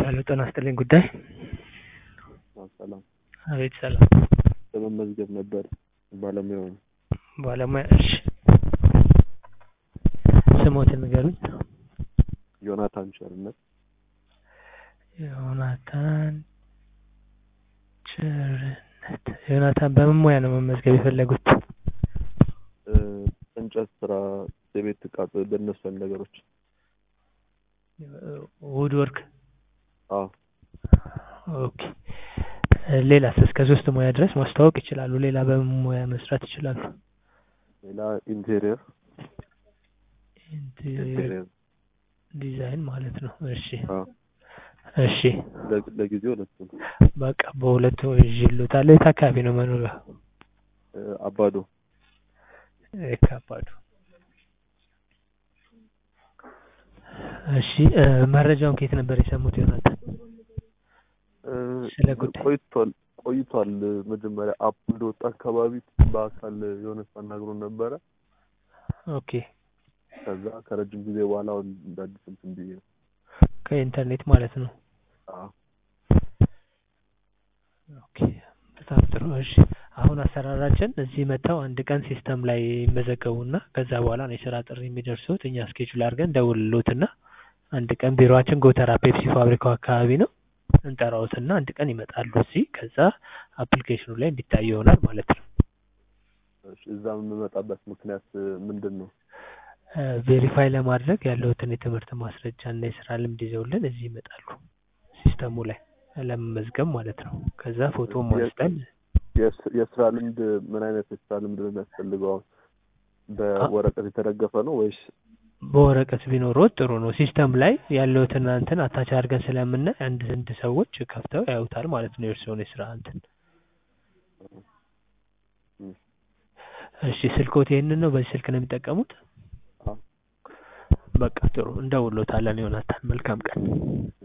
ሄሎ ጤና ይስጥልኝ ጉዳይ ሰላም አቤት ሰላም ለመመዝገብ ነበር ባለሙያው ነው። ባለሙያ እሺ ስሞትን ንገሩኝ ዮናታን ቸርነት ዮናታን ቸርነት ዮናታን በምን ሙያ ነው መመዝገብ የፈለጉት እ፣ እንጨት ስራ፣ የቤት እቃ በእነሱ አይነት ነገሮች። ውድ ወርክ አዎ ኦኬ ሌላስ እስከ ሶስት ሙያ ድረስ ማስተዋወቅ ይችላሉ ሌላ በምን ሙያ መስራት ይችላሉ ሌላ ኢንቴሪየር ኢንቴሪየር ኢንቴሪየር ዲዛይን ማለት ነው እሺ አዎ እሺ ለ- ለጊዜው ሁለቱ ነው። በቃ በሁለቱ ይዤልዎታለሁ የት አካባቢ ነው መኖሪያ እ፣ አባዶ ከባዱ እሺ እ፣ መረጃውን ከየት ነበር የሰሙት ዮናታን እ፣ ስለ ጉዳይ ቆይቷል ቆይቷል። መጀመሪያ አፕ እንደወጣ አካባቢ በአካል የሆነ ሰው አናግሮን ነበረ። ኦኬ ከዛ ከረጅም ጊዜ በኋላ አሁን እንደ አዲስ እንትን ብዬ ነው። ከኢንተርኔት ማለት ነው አዎ ኦኬ በጣም ጥሩ እሺ አሁን አሰራራችን እዚህ መጥተው አንድ ቀን ሲስተም ላይ ይመዘገቡና ከዛ በኋላ ነው የስራ ጥሪ የሚደርሱት እኛ ስኬጁል አድርገን ደውልሎትና አንድ ቀን ቢሮአችን ጎተራ ፔፕሲ ፋብሪካው አካባቢ ነው እንጠራዎትና አንድ ቀን ይመጣሉ እዚህ ከዛ አፕሊኬሽኑ ላይ እንዲታይ ይሆናል ማለት ነው እሺ፣ እዛ የምመጣበት ምክንያት እ፣ ምንድን ነው? ቬሪፋይ ለማድረግ ያለውትን የትምህርት ማስረጃ እና የስራ ልምድ ይዘውልን እዚህ ይመጣሉ ሲስተሙ ላይ ለመመዝገብ ማለት ነው ከዛ ፎቶ አንስተን የስ- የስራ ልምድ ምን አይነት የስራ ልምድ ነው የሚያስፈልገው? አሁን በወረቀት የተደገፈ ነው ወይስ? በወረቀት ቢኖረው ጥሩ ነው ሲስተም ላይ ያለውትን እንትን አታች አድርገን ስለምናይ አንድ አንድ ሰዎች ከፍተው ያዩታል ማለት ነው የእርስዎን የስራ እንትን እ፣ እሺ ስልክዎት ይሄንን ነው በዚህ ስልክ ነው የሚጠቀሙት አዎ በቃ ጥሩ እንደውሎታለን ዮናታን መልካም ቀን